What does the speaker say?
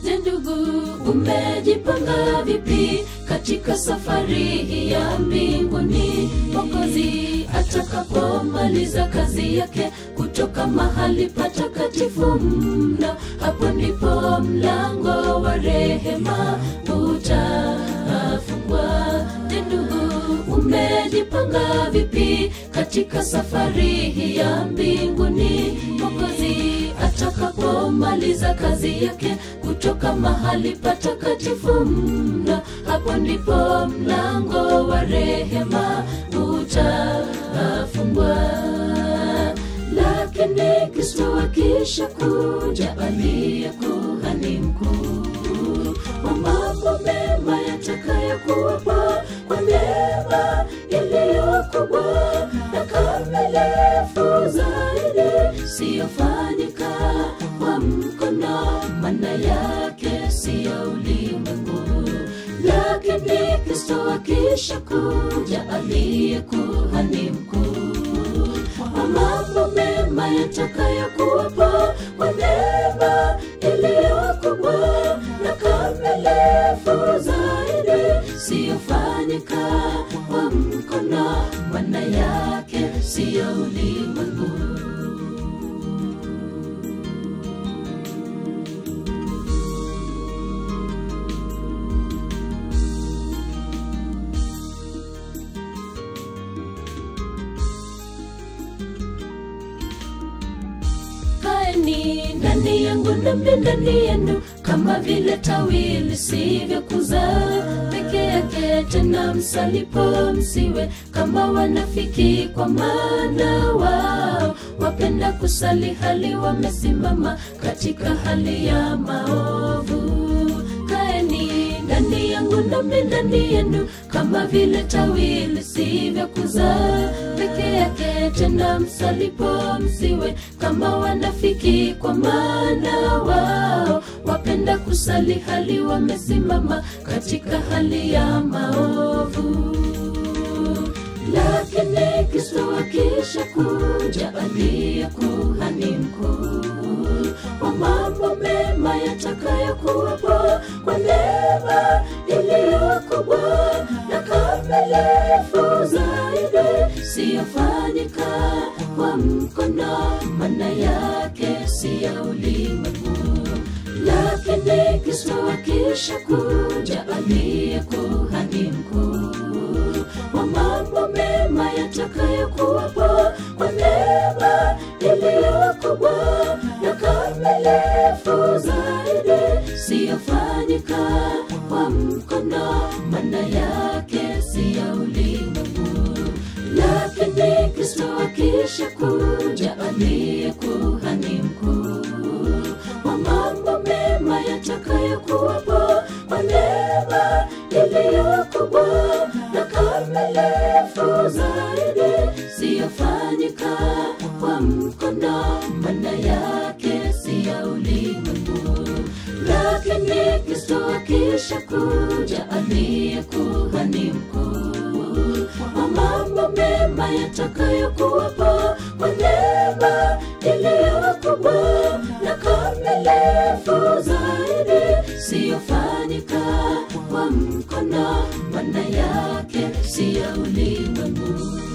Je, ndugu, umejipanga vipi katika safari hii ya mbinguni? Mwokozi atakapomaliza kazi yake kutoka mahali patakatifu mno, hapo ndipo mlango wa rehema utafungwa. Je, ndugu, umejipanga vipi katika safari hii ya mbinguni? Mwokozi atakapomaliza kazi yake kutoka mahali patakatifu mno, hapo ndipo mlango wa rehema utafungwa. Lakini Kristo akisha kuja, aliye kuhani mkuu wa mambo mema yatakayokuwepo kwa neema iliyo kubwa na kamilifu zaidi, siyofanyika kwa mkono, maana yake siyo ulimwengu. Lakini Kristo akisha kuja, aliye kuhani mkuu wa mambo mema yatakayokuwepo kwa neema iliyo kubwa na kamilifu zaidi, siyofanyika kwa mkono, maana yake siyo ulimwengu. kaeni ndani yangu nami ndani yenu, kama vile tawi lisivyokuzaa peke yake, tena msalipo msiwe kama wanafiki, kwa maana wao wapenda kusali hali wamesimama katika hali ya maovu. Kaeni ndani yangu nami ndani yenu, kama vile tawi lisivyokuzaa peke yake, tena msalipo msiwe kama wanafiki, kwa maana wao wapenda kusali hali wamesimama katika hali ya maovu. Lakini Kristo akisha kuja, aliye kuhani mkuu wa mambo mema yatakayokuwepo kwa neema iliyo kubwa na kamilifu zaidi, siyofanyika kwa mkono, maana yake si ya ulimwengu. Lakini Kristo akisha kuja, aliye kuhani mkuu wa mambo mema yatakayokuwepo kwa neema iliyo kubwa na kamilifu zaidi, siyofanyika kwa mkono, maana yake si ya ulimwengu. Lakini Kristo akisha kuja, aliye kuhani mkuu wa mambo mema yatakayokuwepo kwa neema iliyo kubwa na kamilifu zaidi, siyofanyika kwa mkono, maana yake si ya ulimwengu. Lakini Kristo akisha kuja, aliye kuhani mkuu wa mambo mema yatakayokuwepo kwa neema iliyo kubwa na kamilifu zaidi, siyofanyika kwa mkono, maana yake si ya ulimwengu.